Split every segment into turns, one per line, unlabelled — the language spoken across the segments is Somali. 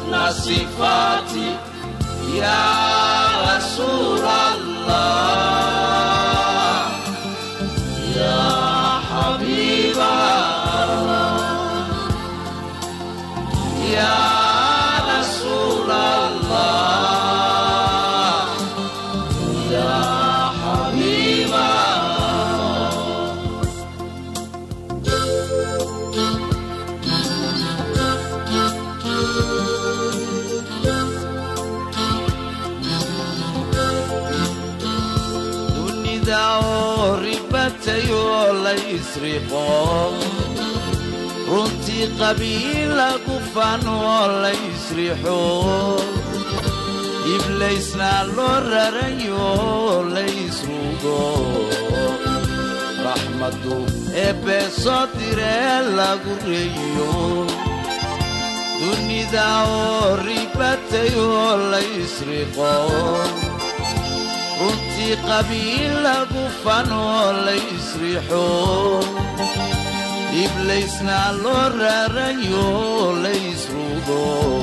حسن صفاتي يا رسول الله يا حبيب الله يا رسول الله يا حبيب الله dunida oo ribatayoo la ysriqo runtii qabiila gufan oo la ysrixo iblaysna loo rarayoo la ysrugo raxmaddu eebbe soo diree lagu reeyo dunida oo ribatayoo la ysriqo runtii qabiila gufan oo la ysrixo iblaysna loo raarayo la ysrugo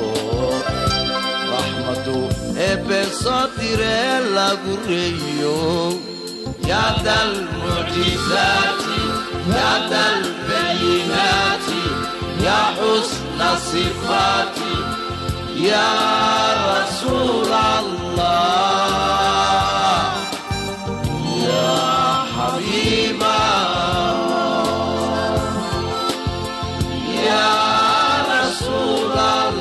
raxmaddu eebbe soo diree lagu reeyo yaada almucjizaati yaada albayinaati yaa xusna sifaati yaa rasuul allah يا حبيب الله يا رسول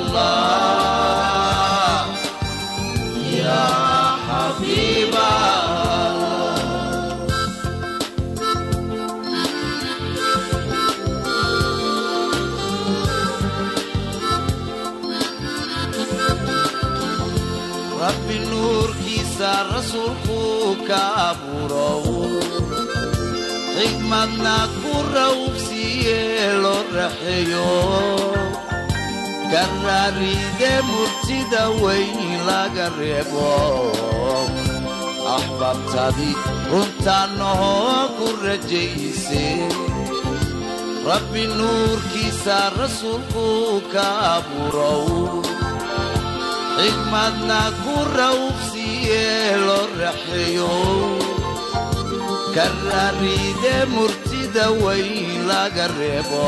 الله يا حبيب الله rabbi nuurkiisa rasuulkuu ka abuurow xigmadna ku rawbsiiye loo raxeeyo ka raaride murtida weyn laga reebo axbaabtadii runtaannahoo ku rajayse rabbi nuurkiisa rasuulkuu ka abuurow xigmadna ku rawbsiiye loo raxeeyo ka raaride murtida weyn laga reebo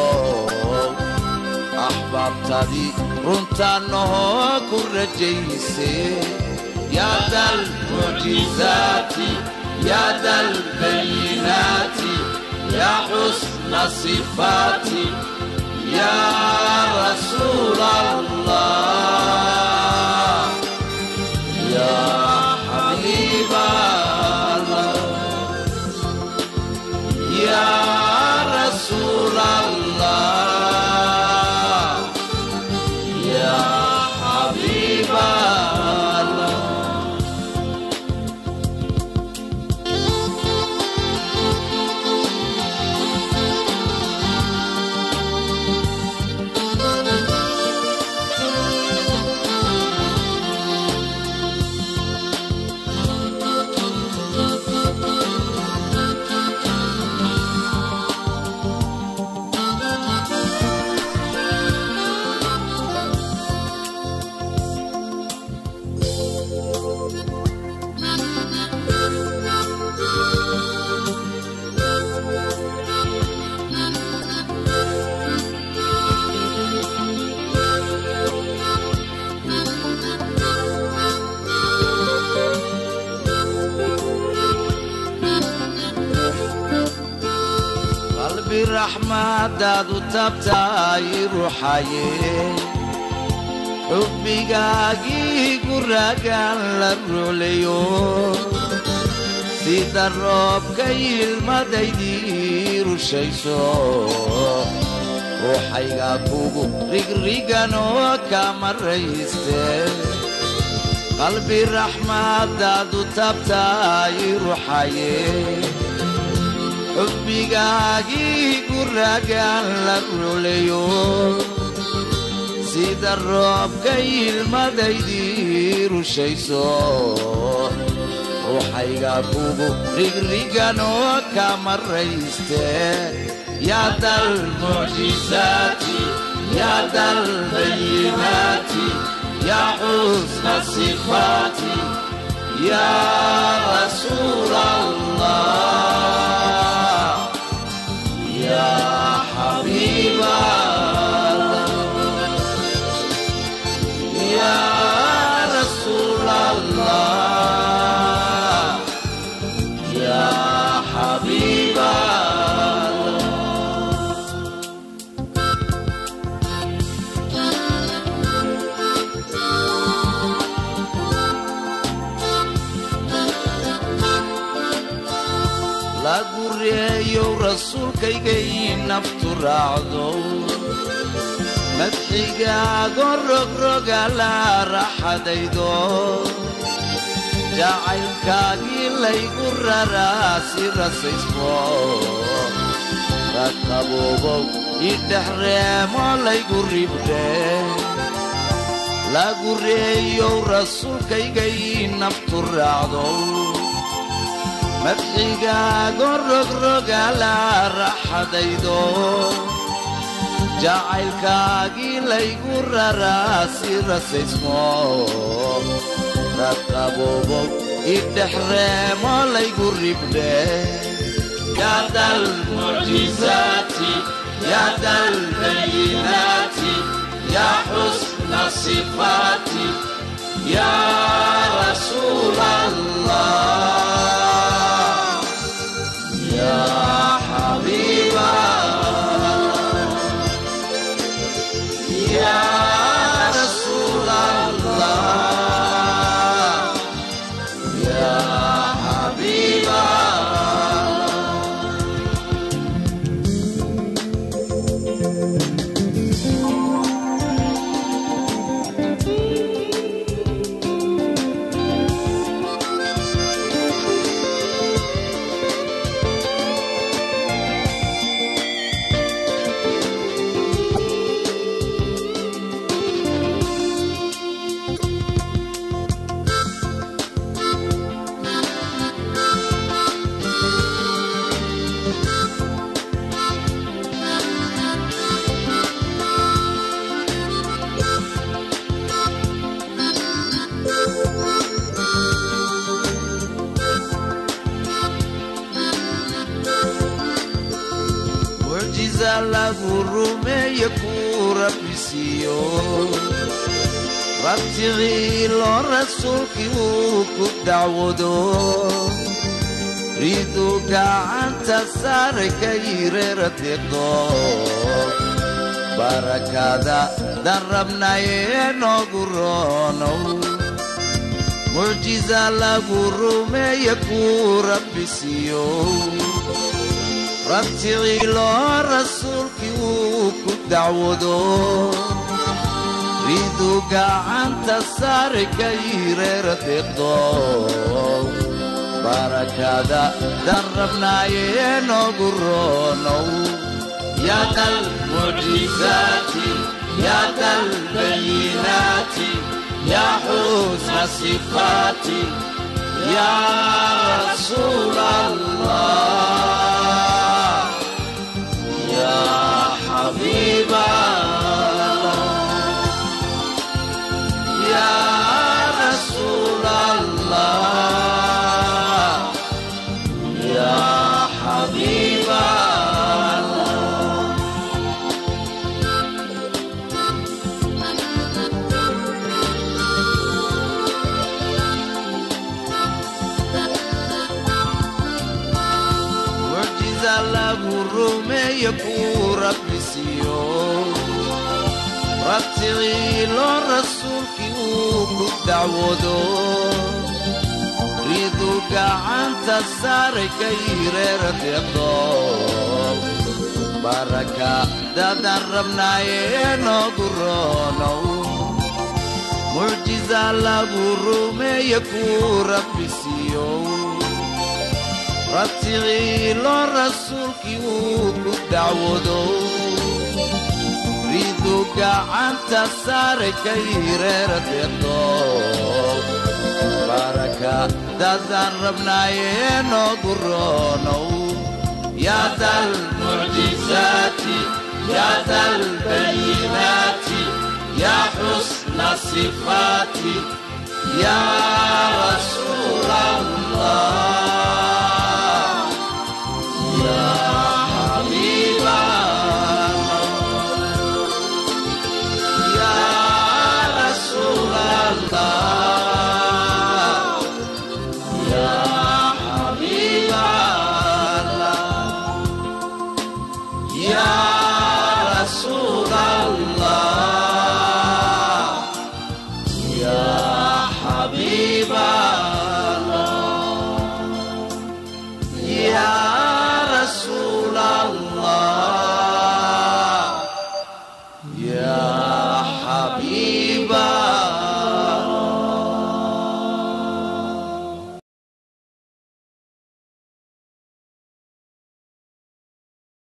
axbaabtadii runtaannahoo ku rajayse yaada almucjizaati yaada albayinaati yaa xusna sifaati yaa rasuul allah yaa xabiiba allah yaa rasuul allah yaa xabiiba allah qalbi raxmadaadu tabtaay ruxaye xubbigaagii guraagaan la ruleyo sida roobka ilmadaydii rushayso ruuxayga kugu rigriganoo kama rayste qalbi raxmadaadu tabtaay ruxaye xubbigaagii guraagaan la ruleyo sida roobka ilmadaydii rushayso ruuxayga kugu rigriganoo kama rayste yaada almucjizaati yaada albayinaati الصفات يا رسول الله يا حبيب الله يا رسول الله يا حبيب الله la gureeyow rasuulkaygay naftu raacdo madxigaago rogroga la raxadaydo jacaylkaagii laygu raraa si rasaysmo rakaboobow idhexreemo laygu ribdhe la gureeyow rasuulkaygay naftu raacdo madxigaago rogroga la raxadaydo jacaylkaagii laygu raraa si rasaysmo raqaboobow idhexreemo laygu ribdhe yaada almucjizaati yaada albayinaati yaa xusna sifaati yaa rasuul allah يا حبيب الله يا رسول الله يا حبيب الله mucjiza lagu rumeeye kuu rabbi siiyo rabticiilo rasuulkii uu ku dacwado ridu gacanta saare ka yireera deeqdo barakada dan rabnaye noogu roonow mucjiza lagu rumeeye kuu rabbi siiyo rabticiilo rasuulkii uu ku dacwado ridu gacanta saare ka yireera deeqdo barakada dan rabnaaye noogu roonow yaada almucjizaati yaada albayinaati yaa xusna sifaati yaa rasuul allah يا حبيب الله يا رسول الله يا حبيب الله mucjiza lagu rumeeye kuu rabbi siiyo rabticiilo rasuulkii uu ku dacwado ridu gacanta saare ka yireera deeqdo baraka dadan rabnaaye noogu roonow mucjiza lagu rumeeye kuu rabbi siiyo rabticiilo rasuulkii uu ku dacwado ridu gacanta saare ka yireera deeqdo baraka dadan rabnaaye noogu roonow yaada almucjizaati yaada albayinaati yaa xusna sifaati Ya Rasulallah Ya Habiballah Ya Rasulallah Ya Habiballah Ya Rasulallah Ya Habiballah Ya Rasulallah Ya Habiballah